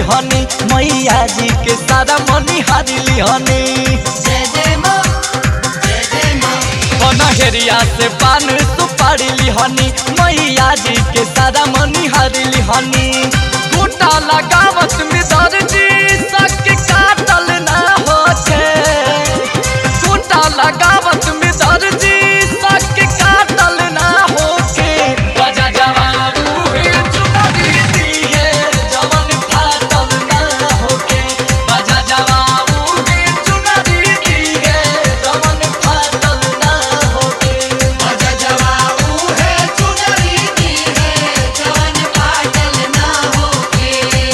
लिहनी मैया जी के सारा मनी हारी लिहनी जय जय माँ जय जय माँ पनहेरिया से पान सुपारी लिहनी मैया जी के सारा मनी हारी लिहनी गोटा लगावत में दर्जी सक काटल ना होते गोटा लगावत में दर्जी सक काटल ना होके बजा जवाबू हे चुनरी दिए जवन फाटल ना होके बजा जवाबू हे चुनरी दिए जवन फाटल ना होके बजा जवाऊ है चुनरी की है जवन पाटल ना होके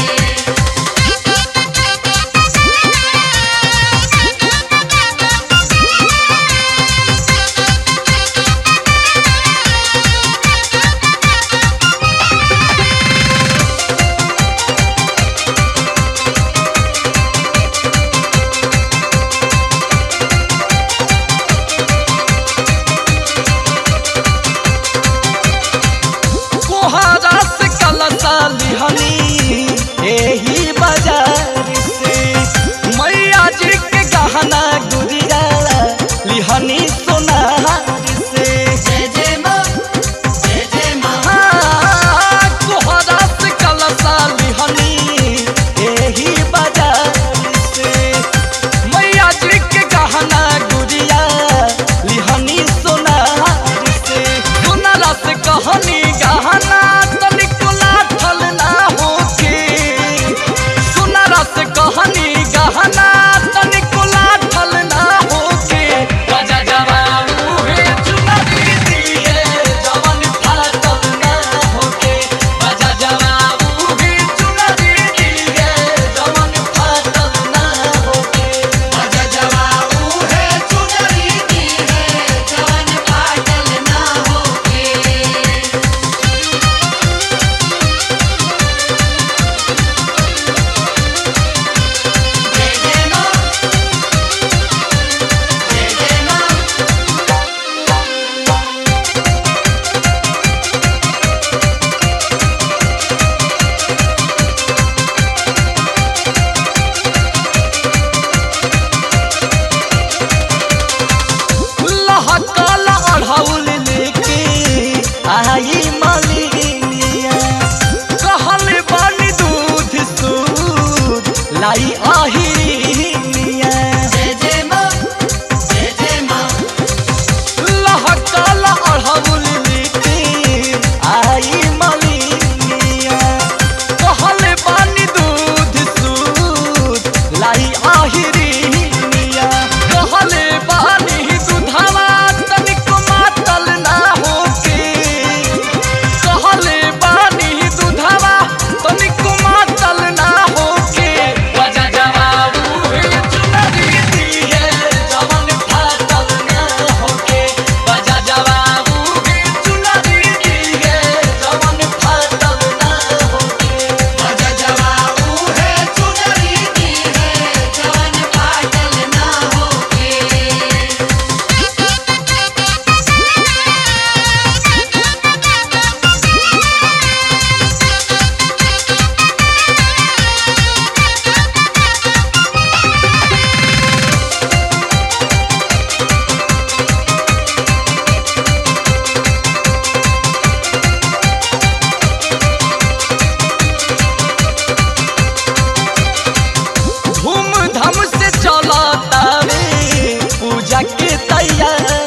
कोहरा से कलसा लिहनी एही बाजार से मैया जी के गहना गुड़िया लिहनी सोनार से जय जय माँ जय जय माँ हाँ, कोहरा से कलसा लिहनी एही बाजार से मैया जी के गहना गुड़िया लिहनी सोनार से सोनारा से कहनी गहना तनिको लाठल ना होके सोनारा से कहनी गहना तनिको लाठल ना होके बजा जवाबू हे चुनरी दिए जवन फाटल ना होके बजा जवाबू हे चुनरी दिए जवन फाटल ना होके बजा जवाऊ है चुनरी की है जवन पाटल ना होके जय जय माँ जय जय माँ लहकल अढ़ौल लेके आई मलिनिया कहल बन दूध सूद लाई आहिनिया जय जय माँ जय जय माँ लहकल अढ़ौल लेके आई मलिनिया कहल बन दूध सूद लाई आहिरिनिया कहल बानी दूधवा तनिको मातल ना होके कहले बानी दूधवा तनिको मातल ना होके बजा जवाबू हे चुनरी दिए जवन फाटल ना होके बजा जवाबू हे चुनरी दिए जवन फाटल ना होके बजा जवाऊ है चुनरी की है जवन पाटल ना होके धूमधाम से चलता रे पूजा के तैयारी